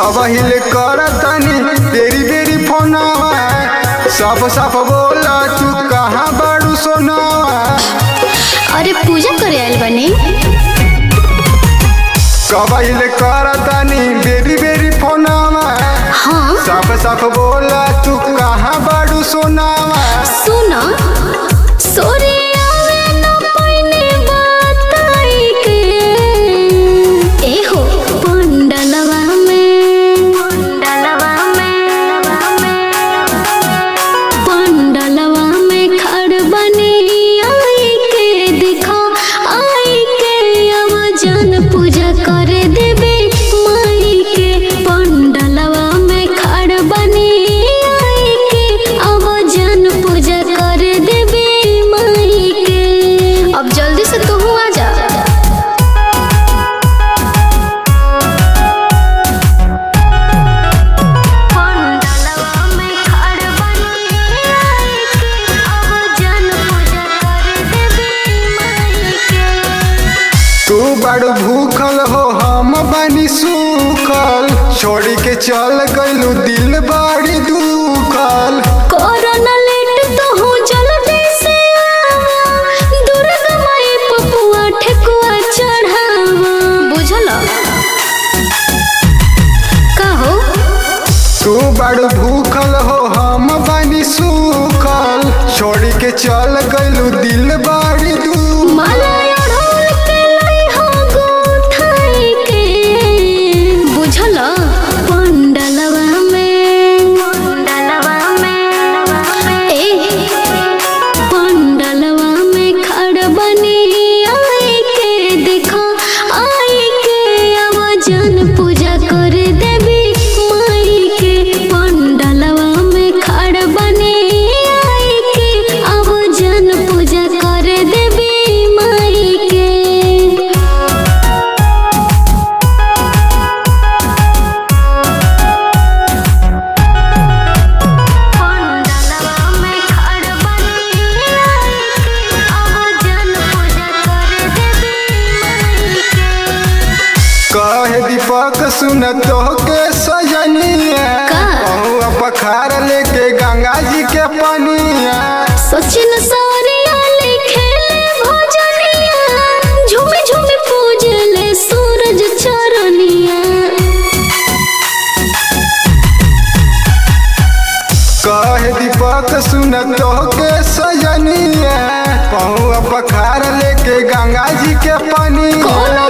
कबहिल कर तनी तेरी बेरी फोनवा साफ साफ बोला तू कहाँ बाड़ू सोनवा अरे पूजा करे आयल बनी कबहिल कर तनी बेरी बेरी फोनवा हाँ साफ साफ बोला तू कहाँ बाड़ू सोनावा सुन सोरे आवे न पइने बताई के ए हो पंडलवा में पंडलवा में पंडलवा में खड़ बनी आई के दिखा आई के अब जन पूजा करे देबे माई के पंडलवा में खड़ बनी आई के अब जन पूजा करे देबे माई के अब जल्दी से तू आ जा पंडलवा में खड़ बनी आई के अब जन पूजा करे देबे माई के तू बड़ भूखल हो हम बनी सूखल छोड़ी के चल गइलू दिल बड़ी दुखल कोरोना लेट तो हो जल्दी से आवा दुर्गा माई पपुआ ठेकुआ चढ़ावा बुझल का हो तू बड़ भूखल हो हम बनी सूखल छोड़ी के चल गइलू दिल बड़ी दुखल माला अड़ोल के लाई हो गोथाई के बुझल पंडलवा में पंडलवा में ए पंडलवा में खड़ बनी आई के देखो आई के अब जन पूजा कर देवी माई के पंडलवा में खड़ बनी आई के अब जन पूजा कर देवी माई के पंडलवा में खड़ बनी आई के अब जन पूजा कर देवी माई के कहे दीपक सुन तो के सजनिया का? पहुआ पखार लेके गंगा जी के पनिया सचिन सारिया लिखे भजनिया झूमे झूमे पूजले सूरज चरनिया कहे दीपक सुन तो के सजनिया पहुआ पखार लेके गंगा जी के पनिया कोनो